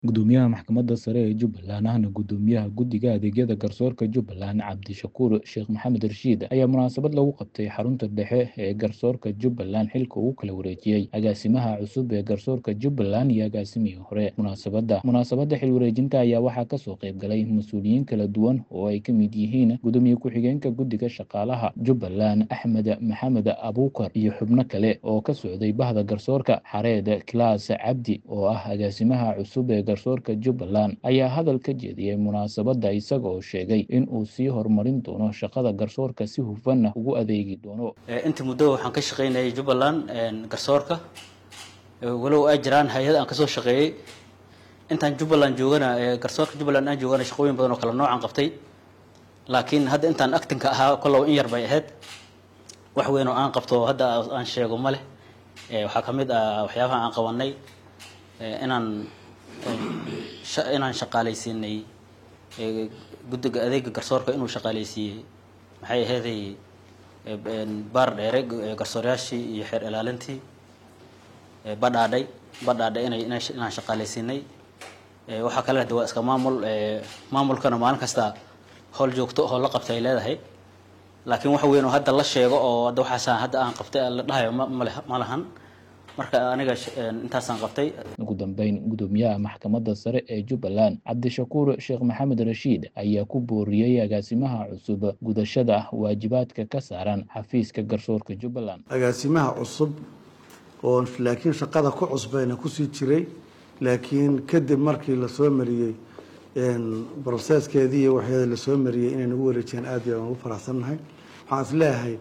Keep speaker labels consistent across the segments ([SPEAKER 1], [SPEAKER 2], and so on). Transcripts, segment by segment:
[SPEAKER 1] Gudoomiyaha Maxkamadda Sare ee Jubbaland ahna Gudoomiyaha Guddiga Adeegyada Garsoorka Jubbaland Cabdishakuur Sheekh Maxamed Rashiid ayaa munaasabad lagu qabtay xarunta dhexe ee garsoorka Jubbaland xilka uu kala wareejiyey agaasimaha cusub ee garsoorka Jubbaland iyo agaasimihii hore munaasabadda munaasabadda xil wareejinta ayaa waxaa kasoo qayb galay mas-uuliyiin kala duwan oo ay ka mid yihiin gudoomiye ku-xigeenka guddiga shaqaalaha Jubbaland Axmed Maxamed Abuukar iyo xubno kale oo ka socday bahda garsoorka xareed Kilaas Cabdi oo ah agaasimaha cusub ee garsoorka Jubbaland ayaa hadal ka jeediyey munaasabadda isaga oo sheegay in uu sii horumarin doono shaqada garsoorka si hufanna ugu adeegi doono
[SPEAKER 2] inta muddo waxaan ka shaqaynayay Jubbaland garsoorka walow ay jiraan hay-ad aan kasoo shaqeeyey intaan Jubbaland joogana garsoorka Jubbaland aan joogana shaqooyin badan oo kala noocan qabtay laakiin hadda intaan actinka ahaa kollow in yar bay ahayd wax weyn oo aan qabto hadda aan sheego ma leh waxaa ka mid ah waxyaabaha aan qabanay inaan inaan shaqaalaysiinay guddiga adeega garsoorka inuu shaqaalaysiiyey maxay aheeday baar dheere garsoorayaashii iyo xeer ilaalintii badhaadhay badhaadhay inay inaan shaqaalaysiinay waxaa kale hada waa iska maamul maamulkana maalin kasta howl joogto oo la qabtay ay leedahay laakiin wax weyn oo hadda la sheego oo hadda waxaasaan hadda aan qabtay la dhahayo male ma lahan marka aniga intaasaan qabtay
[SPEAKER 1] ugu dambeyn gudoomiyaha maxkamadda sare ee jubbaland cabdishakuur sheekh maxamed rashiid ayaa ku booriyey agaasimaha cusub gudashada waajibaadka ka saaran xafiiska garsoorka jubbaland
[SPEAKER 3] agaasimaha cusub oo laakiin shaqada ku cusbayna kusii jiray laakiin kadib markii lasoo mariyey broseskeedii iyo waxeeda lasoo mariyey inay nagu wareejiyaan aad iyo aan ugu faraxsannahay waxaan is leeyahay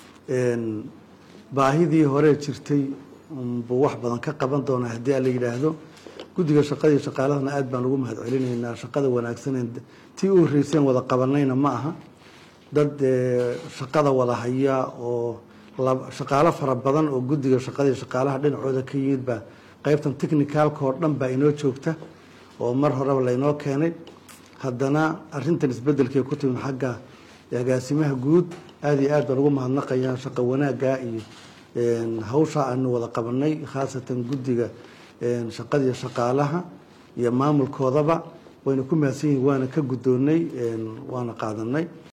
[SPEAKER 3] baahidii hore jirtay buu wax badan ka qaban doonaa haddii ala yidhaahdo guddiga shaqada iyo shaqaalahana aad baan ugu mahad celinaynaa shaqada wanaagsan tii u horreyseen wada qabanayna ma aha dad shaqada wada haya oo shaqaalo fara badan oo guddiga shaqada iyo shaqaalaha dhinacooda ka yimid baa qaybtan technicalka oo dhan baa inoo joogta oo mar horeba laynoo keenay haddana arintan isbedelkay ku timid xagga agaasimaha guud aada iyo aad baan ugu mahadnaqayaa shaqa wanaagga iyo hawsha aanu wada qabanay khaasatan guddiga shaqada iyo shaqaalaha iyo maamulkoodaba wayna ku mahadsan yihin waana ka guddoonnay waana qaadanay